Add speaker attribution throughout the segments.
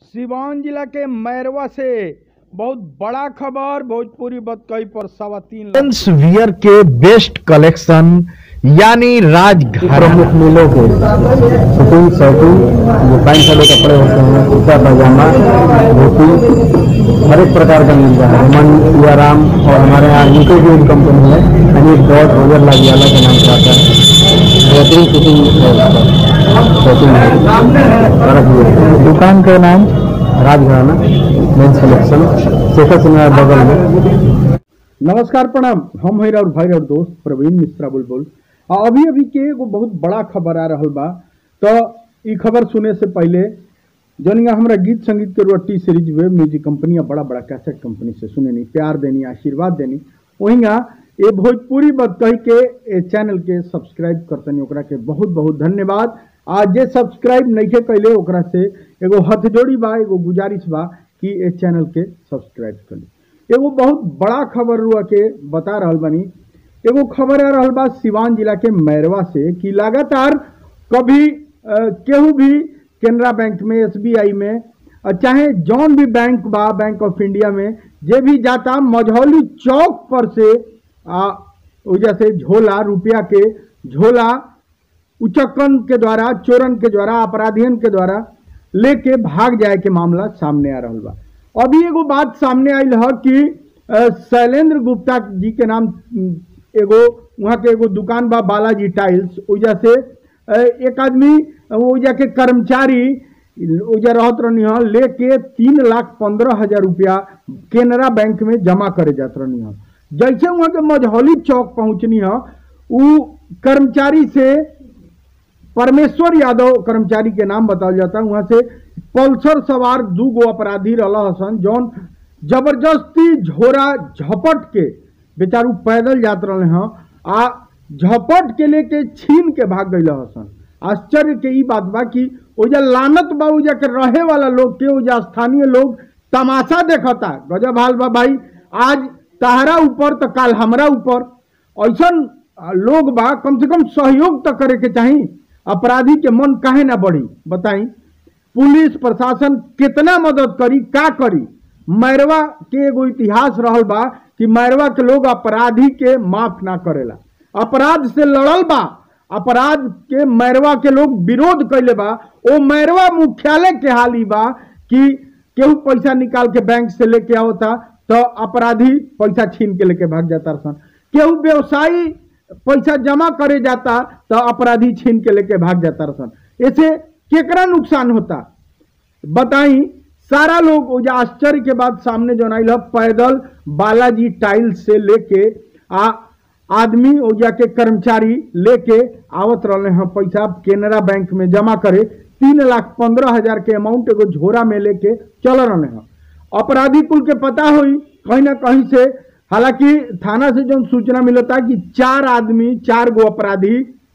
Speaker 1: सिवान जिला के मैरवा से बहुत बड़ा खबर भोजपुरी बतकई पर सवा तीन लाख
Speaker 2: मेंस वियर के बेस्ट कलेक्शन यानी राजघराना
Speaker 3: प्रमुख मिलों के शूटिंग शर्टिंग जो पैंट वाले कपड़े होते हैं कुर्ता पैजामा धोती हर एक प्रकार का मिल रहा है मन या राम और हमारे यहाँ यूके की एक कंपनी है यानी डॉट रोजर लागियाला के नाम से आता है बेहतरीन शूटिंग है शूटिंग दुकान का नाम राजघराना मेंस कलेक्शन शेखर सिंह बगल में
Speaker 1: नमस्कार प्रणाम हम है और भाई और दोस्त प्रवीण मिश्रा बुलबुल आ अभी अभी के एगो बहुत बड़ा खबर आ रहल बा तो ई खबर सुने से पहले जनिया हमरा गीत संगीत के T series wave music company आ बड़ा बड़ा कैसेट कंपनी से सुने नी प्यार देनी आशीर्वाद देनी वहींगा ये भोजपुरी बात कही के ए चैनल के सब्सक्राइब करतनी ओकरा के बहुत बहुत धन्यवाद आ जे सब्सक्राइब नहीं कैले ओकरा से एगो हथ जोड़ी बा एगो गुजारिश बा कि ए चैनल के सब्सक्राइब करी एगो बहुत बड़ा खबर रुआ के बता रहल बानी एगो खबर आ रहल बा सिवान जिला के मैरवा से कि लगातार कभी अ, केहू भी केनरा बैंक में एसबीआई में अ, चाहे जौन भी बैंक बा बैंक ऑफ इंडिया में जे भी जाता मझौली चौक पर से आ वजह से झोला रुपया के झोला उचक्कन के द्वारा चोरन के द्वारा अपराधियन के द्वारा लेके भाग जाए के मामला सामने आ रहल बा अभी एगो बात सामने आयल है कि अ, शैलेंद्र गुप्ता जी के नाम उम, एगो वहाँ के एगो दुकान बा बालाजी टाइल्स वजह से अ, एक आदमी वजह के कर्मचारी वजह रहत रहनी है लेके तीन लाख पंद्रह हजार रुपया केनरा बैंक में जमा करे जात रहनी है जैसे वहाँ के मझौली चौक पहुँचनी है उ कर्मचारी से परमेश्वर यादव कर्मचारी के नाम बताया जाता है वहां से पल्सर सवार दू गो अपराधी रहा हसन जौन जबरदस्ती झोरा झपट के बेचारू पैदल जात रहे हैं आ झपट के लेके छीन के भाग गई हसन आश्चर्य के ई बात बा कि ओजा लानत बा ओजा के रहे वाला लोग के ओजा स्थानीय लोग तमाशा देखता गजब हाल बा भाई आज तहरा ऊपर तो काल हमरा ऊपर ऐसन आ, लोग बा कम से कम सहयोग तो करे के चाही अपराधी के मन काहे ना बढ़ी बताई पुलिस प्रशासन कितना मदद करी का करी मैरवा के एगो इतिहास रहल बा कि मैरवा के लोग अपराधी के माफ ना करेला अपराध से लड़ल बा अपराध के मैरवा के लोग विरोध कैले बा ओ मैरवा मुख्यालय के हाल ई बा कि केहू पैसा निकाल के बैंक से लेके आवता तो अपराधी पैसा छीन के लेके भाग जाता सन केहू व्यवसायी पैसा जमा करे जाता तो अपराधी छीन के लेके भाग जाता सन ऐसे केकरा नुकसान होता बताई सारा लोग वो जो आश्चर्य के बाद सामने जो आइल ह, पैदल बालाजी टाइल्स से लेके आ आदमी वो जाके कर्मचारी लेके आवत रहे हैं पैसा केनरा बैंक में जमा करे तीन लाख पंद्रह हजार के अमाउंट एगो झोरा में लेके चल रहे हैं अपराधी कुल के पता हुई कहीं ना कहीं से हालांकि थाना से जो सूचना मिलता कि चार आदमी चार गो अपराधी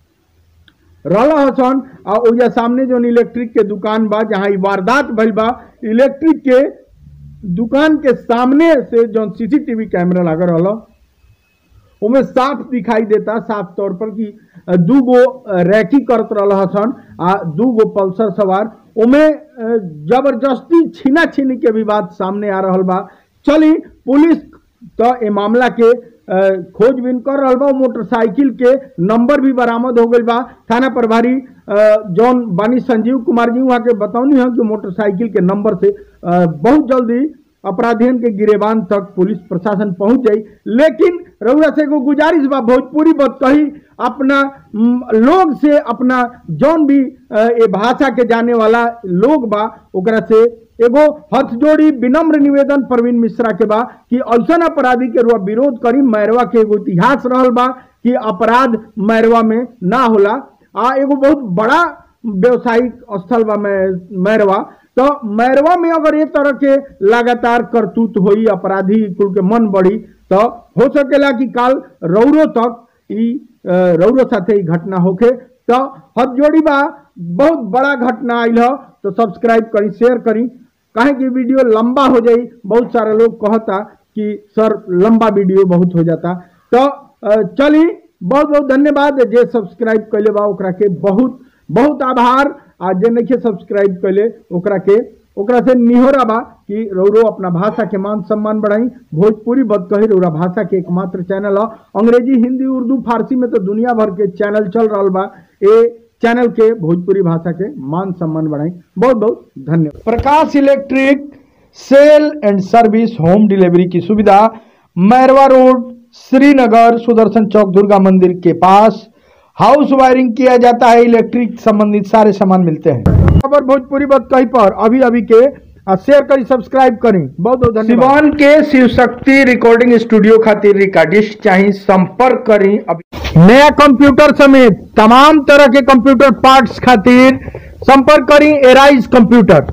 Speaker 1: रहला हसन आ ओजा सामने जो इलेक्ट्रिक के दुकान बा जहाँ ई वारदात भइल बा इलेक्ट्रिक के दुकान के सामने से जो सीसीटीवी कैमरा लागल रहल उमें साफ दिखाई देता साफ तौर पर कि अ, दू गो अ, रैकी करत रहल हसन आ दू गो पल्सर सवार उमें अ, जबरदस्ती छीना छीनी के भी बात सामने आ रहल बा चली पुलिस तो ए मामला के अ, खोजबीन कर रहल बा मोटरसाइकिल के नंबर भी बरामद हो गई बा थाना प्रभारी अ, जौन बानी संजीव कुमार जी वहाँ के बतौनी है कि मोटरसाइकिल के नंबर से अ, बहुत जल्दी अपराधियन के गिरेबान तक पुलिस प्रशासन पहुंच जाई लेकिन रउआ से एगो गुजारिश बा भोजपुरी बात कही अपना म, लोग से अपना जौन भी अ, ए भाषा के जाने वाला लोग बा ओकरा से एगो हथ जोड़ी विनम्र निवेदन प्रवीण मिश्रा के बा कि ऐसन अपराधी के रुआ विरोध करी मैरवा के एगो इतिहास रहल बा कि अपराध मैरवा में ना होला आ एगो बहुत बड़ा व्यवसायिक स्थल बा मै- मैरवा तो मैरवा में अगर ये तरह के लगातार करतूत होई अपराधी कुल के मन बढ़ी तो हो सकेला कि काल रौरो तक ई अ, रौरो साथे ई घटना होखे तो हथ जोड़ी बा बहुत बड़ा घटना आइल ह तो सब्सक्राइब करी शेयर करी काहे कि वीडियो लंबा हो जाई बहुत सारे लोग कहता कि सर लंबा वीडियो बहुत हो जाता तो अ, चली बहुत बहुत धन्यवाद जे सब्सक्राइब कैले बा ओकरा के बहुत बहुत आभार आ जे नहीं सब्सक्राइब कैले ओकरा के ओकरा से निहोरा बा कि रौरो अपना भाषा के मान सम्मान बढ़ाई भोजपुरी बद कही रौरा भाषा के एकमात्र चैनल है अंग्रेजी हिंदी उर्दू फारसी में तो दुनिया भर के चैनल चल रहा बा ए चैनल के भोजपुरी भाषा के मान सम्मान बढ़ाई बहुत बहुत धन्यवाद Prakash electric sale and service home delivery की सुविधा मैरवा रोड श्रीनगर सुदर्शन चौक दुर्गा मंदिर के पास हाउस वायरिंग किया जाता है इलेक्ट्रिक संबंधित सारे सामान मिलते हैं खबर भोजपुरी बात कहीं पर अभी अभी के आ शेयर करी सब्सक्राइब करी बहुत बहुत धन्यवाद सिवान के शिव शक्ति रिकॉर्डिंग स्टूडियो खातिर रिकॉर्डिस्ट चाहिए संपर्क करी अभी नया कंप्यूटर समेत तमाम तरह के कंप्यूटर पार्ट्स खातिर संपर्क करी एराइज कंप्यूटर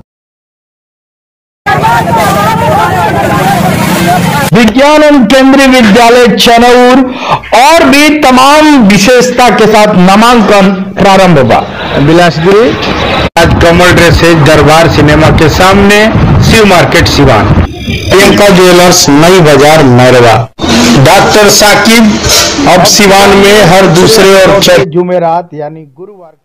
Speaker 2: विज्ञान एवं केंद्रीय विद्यालय चनौर और भी तमाम विशेषता के साथ नामांकन प्रारंभ होगा
Speaker 3: बिलासपुरी
Speaker 2: आज कमल ड्रेसेज दरबार सिनेमा के सामने Shiv market Siwan Priyanka jewellers Nai Bazar Mairwa doctor Saqib अब सिवान में हर दूसरे और
Speaker 1: जुमेरात यानी गुरुवार